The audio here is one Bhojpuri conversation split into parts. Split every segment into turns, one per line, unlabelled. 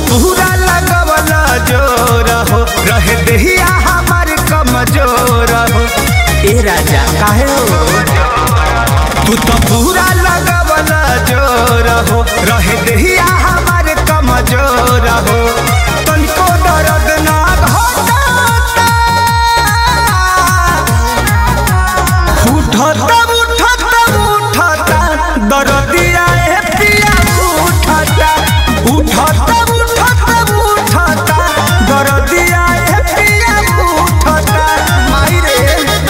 पूरा लगवला जोर हो रहे देहिया हमार कमजोर हो ए राजा काहे हो तू तो पूरा लगवला जोर हो रहे देहिया हमार कमजोर हो तनिको दर्द ना घटाता उठता उठता उठता दर्दिया ए पिया उठता उठता उठता उठता दर्दिया ए पिया उठता माई रे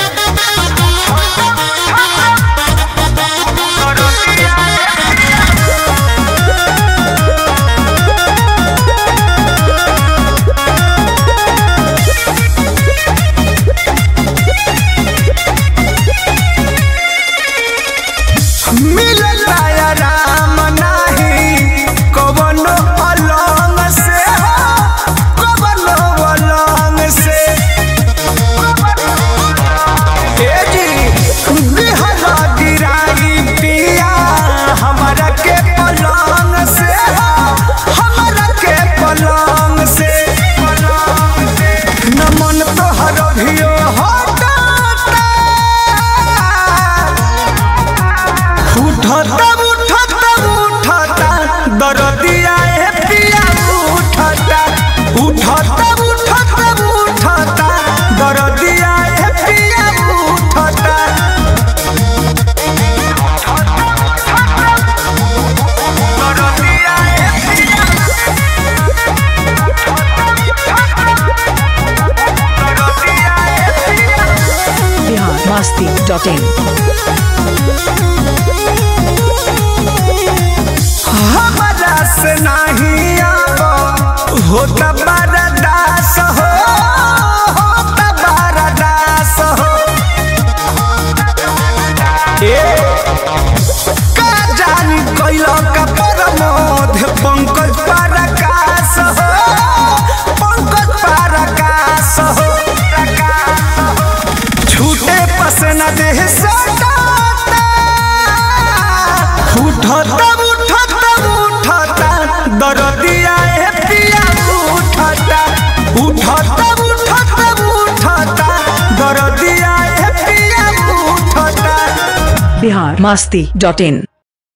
मिलता आराम नाही कवनो अलंग से हो कवनो अलंग से ए जी बिहला गिराई पिया हमरा के पलंग से हो हमरा के पलंग से न मन तोहर भियो हटाता उठता उठता उठता दर्दिया ए पिया उठता उठता उठता उठता दर्दिया ए पिया उठता
बिहार मस्ती डॉट इन
हमरा से नहीं आब होता बरदास हो होता बरदास हो ए का जानी कैलो का परमोध पंकज परकाश हो पंकज परकाश हो छूटे पसना देह सटाता उठता उठता उठता दर्दिया ए पिया उठता उठता उठता उठता दर्दिया ए पिया उठता
बिहार मस्ती डॉट इन